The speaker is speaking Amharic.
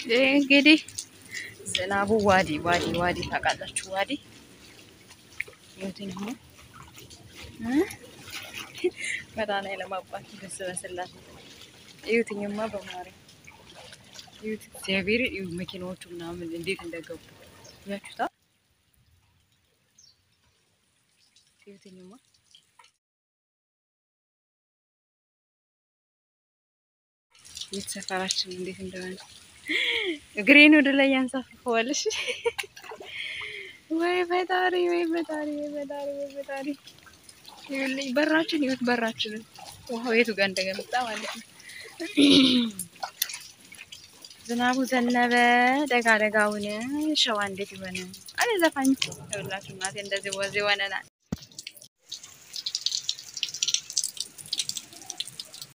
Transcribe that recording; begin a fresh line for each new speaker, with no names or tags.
እንግዲህ ዝናቡ ዋዲ ዋዲ ዋዲ ታውቃላችሁ? ዋዲ የትኛው መዳና ለማባት ደስ በስላት እዩትኝማ በማርያም እዩት፣ እግዚአብሔር እዩ መኪናዎቹ ምናምን እንዴት እንደገቡ ያችሁታ። እዩትኝማ የት ሰፈራችን እንዴት እንደሆነ እግሬን ወደ ላይ ያንሳፍፈዋልሽ። ወይ ፈጣሪ፣ ወይ ፈጣሪ፣ ወይ ፈጣሪ፣ ወይ ፈጣሪ። ይኸውልኝ በራችን፣ ይኸውት በራችንን ውሃው የቱ ጋር እንደገመጣ ማለት ነው። ዝናቡ ዘነበ ደጋ ደጋውን ሸዋ እንዴት ይሆነ አለ ዘፋኝ። ይኸውላችሁ እናቴ እንደዚህ ወዝ ይሆነናል።